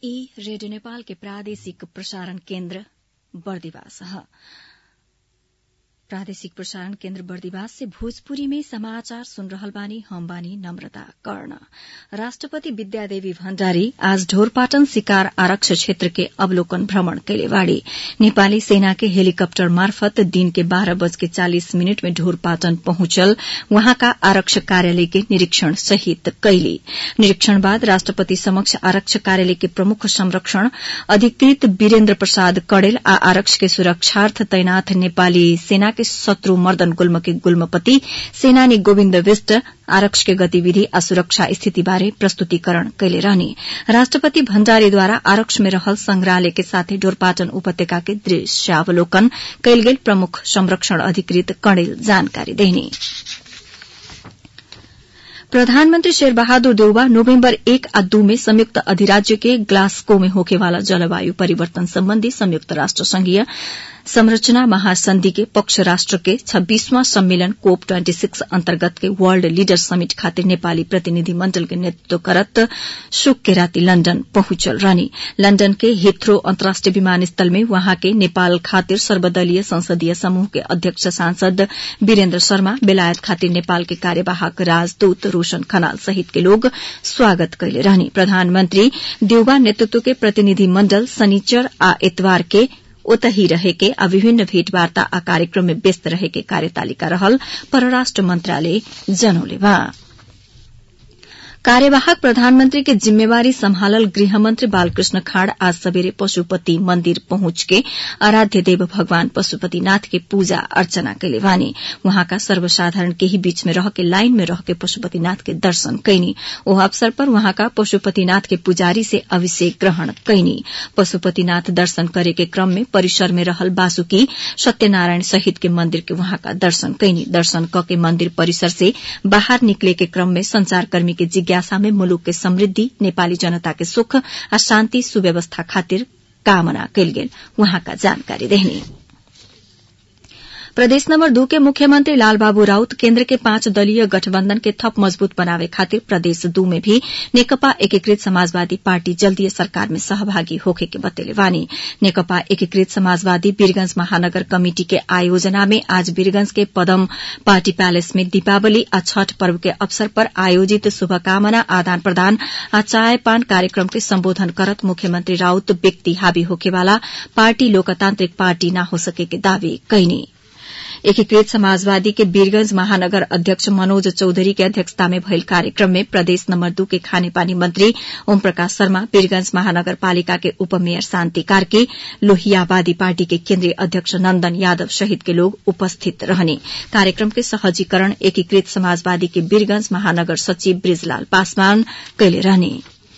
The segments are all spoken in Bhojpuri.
ई रेडियो नेपाल के प्रादेशिक प्रसारण केन्द्र बर्दिवास प्रादेशिक प्रसारण केन्द्र बर्दिवास से भोजपुरी में समाचार सुन रहल बानी हम बानी नम्रता कर्ण राष्ट्रपति विद्यादेवी भण्डारी आज ढोरपाटन शिकार आरक्ष क्षेत्र के अवलोकन भ्रमण कैले बाड़ी नेपाली सेना के हेलीकप्टर मार्फत दिन के बाह्र बज के चालिस मिनट में ढोरपाटन पहुंचल वहाँका आरक्ष कार्यालय के निरीक्षण सहित कैली निरीक्षण बाद राष्ट्रपति समक्ष आरक्ष कार्यालय के प्रमुख संरक्षण अधिकृत वीरेन्द्र प्रसाद कड़ेल आ आरक्ष के सुरक्षार्थ तैनाथ नेपाली सेना के शत्रु मर्दन गुल्म के गुल्मपति सेनानी गोविन्द विष्ट आरक्ष के गतिविधि आ सुरक्षा स्थिति बारे प्रस्तुतिकरण कैले रहने राष्ट्रपति भण्डारीद्वारा आरक्ष में रहल संग्रहालय के साथै ढोरपाटन उपत्यका के दृश्यावलोकन कैल गेल प्रमुख संरक्षण अधिकृत कणेल जानकारी देने प्रधानमंत्री शेर बहादुर देउबा नोभेम्बर एक आ दू में संयुक्त अधिराज्य के ग्लासगो में होखेवाला जलवायु परिवर्तन सम्बन्धी संयुक्त राष्ट्र संघीय संरचना महासंधि के पक्ष राष्ट्र के छब्बीसवां सम्मेलन कोप ट्वेन्टी सिक्स अन्तर्गत के वर्ल्ड लीडर समिट खातिर नेपाली प्रतिनिधि मण्डल के नेतृत्व करत शुक के राति लण्डन पहुंचल रहनी लण्डन के हिथ्रो अन्तर्राष्ट्रिय विमानस्थल में वहाँ के नेपाल खातिर सर्वदलीय संसदीय समूह के अध्यक्ष सांसद वीरेन्द्र शर्मा बेलायत खातिर नेपाल के कार्यवाहक राजदूत रोशन खनाल सहित के लोग स्वागत कैले रहनी प्रधानमन्त्री देउबा नेतृत्व के प्रतिनिधि मण्डल शनिचर आ एतवार के ओतही रहेके आ विभिन्न भेटवार्ता आ कार्यक्रम में व्यस्त रहेके कार्यतालिका रहल परराष्ट्र मन्त्रालय जनौले बा कार्यवाहक प्रधानमंत्री के जिम्मेवारी सम्हालल गृहमंत्री बालकृष्ण खाड़ आज सवेरे पशुपति मंदिर पहुंच के आराध्य देव भगवान पशुपतिनाथ के पूजा अर्चना कैले वानी वहाँका सर्वसाधारण के ही बीच में रह के लाइन में रह के पशुपतिनाथ के दर्शन कैनी ओ अवसर पर वहाँका पशुपतिनाथ के पुजारी से अभिषेक ग्रहण कैनी पशुपतिनाथ दर्शन करे के क्रम में परिसर में रहल बासुकी सत्यनारायण सहित के मंदिर के वहाँका दर्शन कैनी दर्शन क के मंदिर परिसर से बाहर निकले के क्रम में संचारकर्मी के जिज्ञासा में मुलुक के समृद्धि नेपाली जनता के सुख आ शान्ति सुव्यवस्था खातिर कामना कैल गेल वहाँका जानकारी देहनी प्रदेश नम्बर दू के मुख्यमंत्री लालबाबू राउत केन्द्र के पांच दलीय गठबन्धन के थप मजबूत बनावे खातिर प्रदेश दू में भी नेकपा एकीकृत समाजवादी पार्टी जल्दीय सरकार में सहभागी होखे के बतेले वानी नेकपा एकीकृत समाजवादी वीरगंज महानगर कमिटी के आयोजना में आज वीरगंज के पदम पार्टी पैलेस में दीपावली आ छठ पर्व के अवसर पर आयोजित शुभकामना आदान प्रदान आ चाय पान कार्यक्रम के सम्बोधन करत मुख्यमंत्री राउत व्यक्ति हावी होखेवाला पार्टी लोकतांत्रिक पार्टी न हो सके के दावी कैनी एकीकृत समाजवादी के वीरगंज महानगर अध्यक्ष मनोज चौधरी के अध्यक्षता में भयल कार्यक्रम में प्रदेश नम्बर दू के खानेपानी मंत्री ओम प्रकाश शर्मा वीरगंज महानगरपालिका के उपमेयर शान्ति कार्की लोहियावादी पार्टी के केन्द्रीय अध्यक्ष नन्दन यादव सहित के लोग उपस्थित रहने कार्यक्रम के सहजीकरण एकीकृत समाजवादी के वीरगंज महानगर सचिव ब्रिजलाल पासवान कैले रहने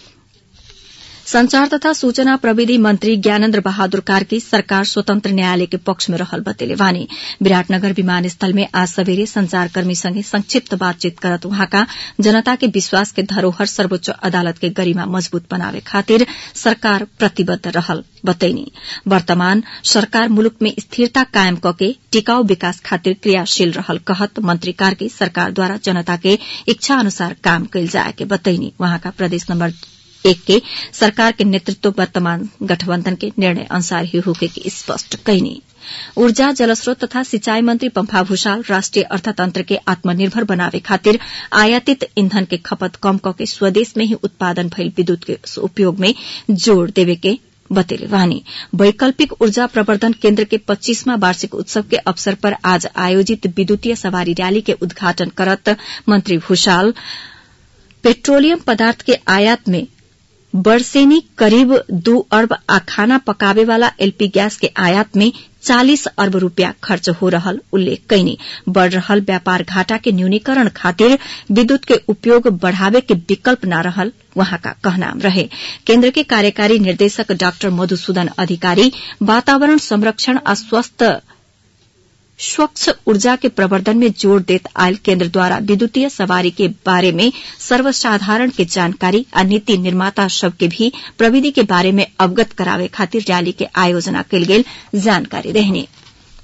संचार तथा सूचना प्रविधि मंत्री ज्ञानेन्द्र बहादुर कार्की सरकार स्वतन्त्र न्यायालय के पक्ष में रहल बतेले वानी विराटनगर विमानस्थल में आज सवेरे संचारकर्मी संगे संक्षिप्त बातचीत करत वहाँका जनता के विश्वास के धरोहर सर्वोच्च अदालत के गरिमा मजबूत बनावे खातिर सरकार प्रतिबद्ध रहल बतैनी वर्तमान सरकार मुलुक में स्थिरता कायम कके टिकाऊ विकास खातिर क्रियाशील रहल कहत मंत्री कार्की सरकारद्वारा जनता के इच्छा अनुसार काम कैल जाए के बतैनी वहाँका प्रदेश नम्बर एक के सरकार के नेतृत्व वर्तमान गठबन्धन के निर्णय अनुसार ही होके की स्पष्ट कैनी ऊर्जा जलस्रोत तथा सिंचाई मंत्री पम्फा भूषाल राष्ट्रिय अर्थतंत्र के आत्मनिर्भर बनावे खातिर आयातित ईंधन के खपत कम कके स्वदेश में ही उत्पादन भइल विद्युत के उपयोग में जोड़ देवे के बतेले वानी वैकल्पिक ऊर्जा प्रवर्धन केन्द्र के पच्चीसवां वार्षिक उत्सव के अवसर पर आज आयोजित विद्युतीय सवारी रैली के उद्घाटन करत मंत्री भूषाल पेट्रोलियम पदार्थ के आयात में वर्षेनी करीब दू अर्ब आ खाना पकावे वाला एलपी गैस के आयात में चालीस अर्ब रूपया खर्च हो रहल उल्लेख कैनी बढ़ रहल व्यापार घाटा के न्यूनीकरण खातिर विद्युत के उपयोग बढ़ावे के विकल्प न रहल वहाँ का कहनाम रहे केन्द्र के कार्यकारी निर्देशक डाक्टर मधुसूदन अधिकारी वातावरण संरक्षण आ स्वस्थ स्वच्छ ऊर्जा के प्रवर्धन में जोड़ देत आयल केन्द्र द्वारा विद्युतीय सवारी के बारे में सर्वसाधारण के जानकारी आ नीति निर्माता सब के भी प्रविधि के बारे में अवगत करावे खातिर रैली के आयोजना कल गेल जानकारी देहने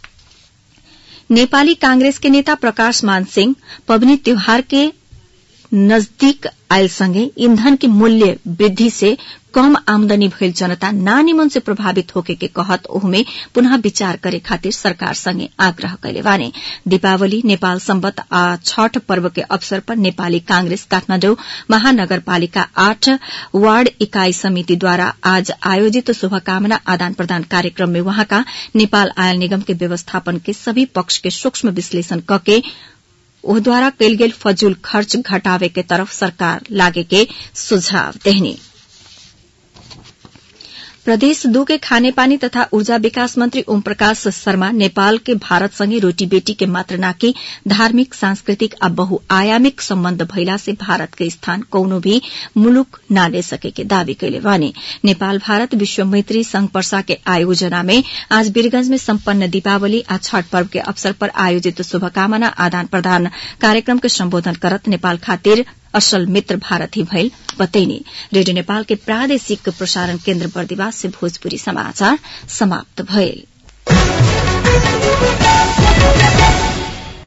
नेपाली कांग्रेस के नेता प्रकाश मान सिंह पबनी त्योहार के नजदीक आयल ईंधन के मूल्य वृद्धि से कम आमदनी भइल जनता नानीमन से प्रभावित होके के कहत ओहमे पुनः विचार करे खातिर सरकार संगे आग्रह कैले बाने दीपावली नेपाल सम्बत आ छठ पर्व के अवसर पर नेपाली कांग्रेस काठमाडौँ महानगरपालिका आठ वार्ड इकाई समितिद्वारा आज आयोजित शुभकामना आदान प्रदान कार्यक्रम में वहाँका नेपाल आयल निगम के व्यवस्थापन के सभी पक्ष के सूक्ष्म विश्लेषण कके ओहद्वारा कैल गेल फजूल खर्च घटावे के तरफ सरकार लागे के सुझाव देहनी प्रदेश दू के खानेपानी तथा ऊर्जा विकास मंत्री ओम प्रकाश शर्मा नेपाल के भारत संगे रोटी बेटी के मात्र नाकि धार्मिक सांस्कृतिक आ बहुआयामिक सम्बन्ध भइला से भारत के स्थान कौनो भी मुलुक ना ले सके के दावी कैले बानी नेपाल भारत विश्व मैत्री संघ पर्सा के आयोजना में आज वीरगंज में सम्पन्न दीपावली आ छठ पर्व के अवसर पर आयोजित शुभकामना आदान प्रदान कार्यक्रम के सम्बोधन करत नेपाल खातिर असल मित्र भारत ही भइल बतैनी रेडियो नेपाल के प्रादेशिक प्रसारण केन्द्र बर्दिवास से भोजपुरी समाचार समाप्त भइल